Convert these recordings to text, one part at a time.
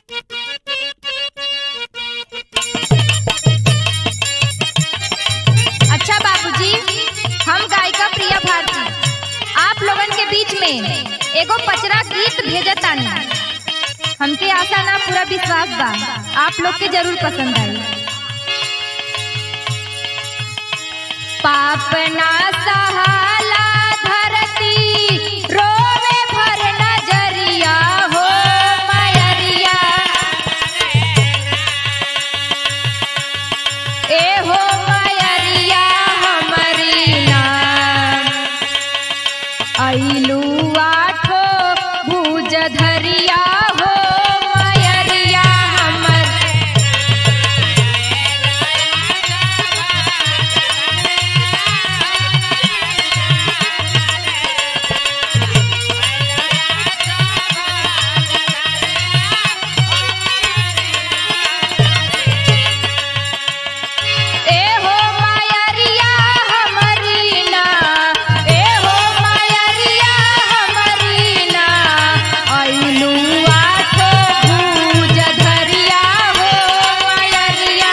अच्छा बाबूजी हम गायिका प्रिया भारती आप लोगन के बीच में एगो पचरा गीत भेजतानी हमके आशा ना पूरा विश्वास बा आप लोग के जरूर पसंद आई पाप ना सहाला धरती रोवे भर नजरिया हो मयरिया ए हो मयरिया हमरी नाम अइलू आठो भुज धरिया हो मयरिया हमर ए हो मयरिया हमरी ना ए हो मयरिया हमरी ना अइलू आठो भुज धरिया हो मयरिया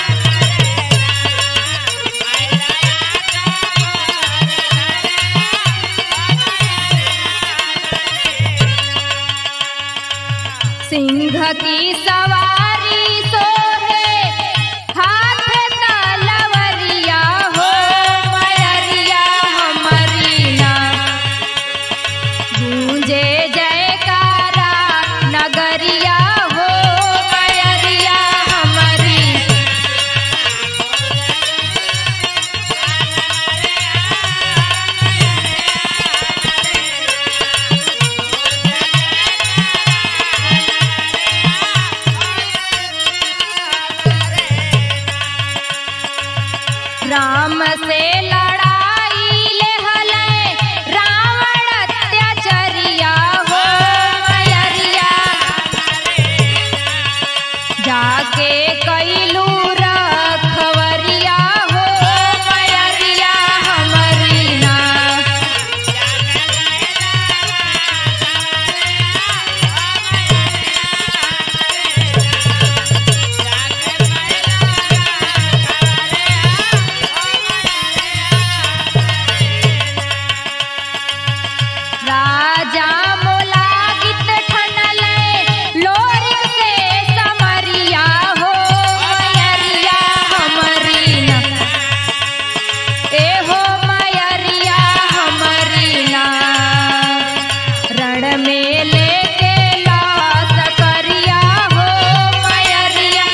सिंह की सवारी सोहे हाथ तलवरिया हो मयरिया हमरी ना गूंजे जयकारा नगरिया हो मयरिया हमरी राम से लड़ाई ले हले रावण अत्याचरिया हो मयरिया जाके कैलू रखवरिया हो मयरिया हमरी ना राजा मोला गीत ठनले लोरी से समरिया हो मयरिया हमरी ना ए हो मयरिया हमरी ना रण में लेके लास करिया हो मयरिया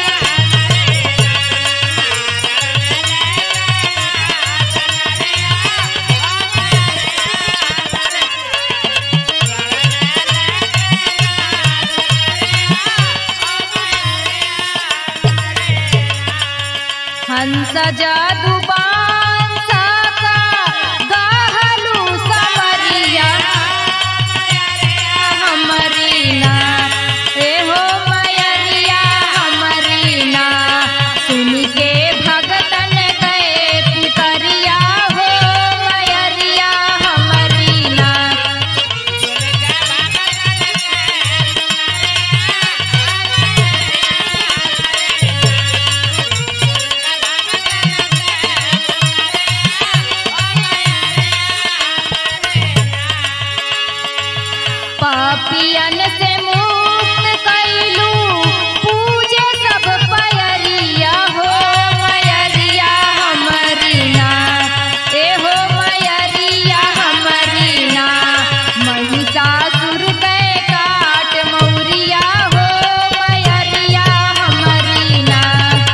हंस जादू बांस का गहलू समरिया हमरी ना ए हो मयरिया हमरी ना सुन के भगतन गए पुतरिया हो मयरिया हमरी ना पापियन से मुक्त कैलू पूजे सब पयरिया हो मयरिया हमरी ना ए हो मयरिया हमरी ना महिषासुर के काट मौरिया हो मयरिया हमरी ना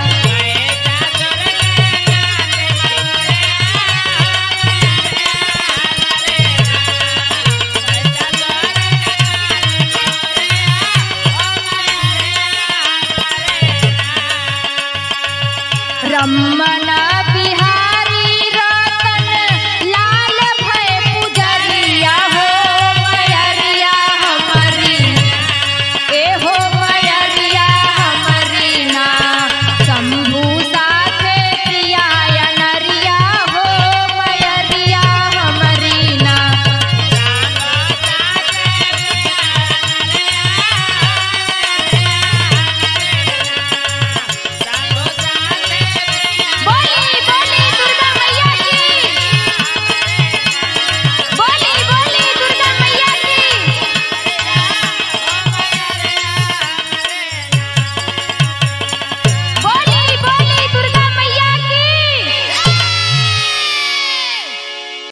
रमन बिहारी रतन लाल भय पुजरिया हो मयरिया हमरी ए हो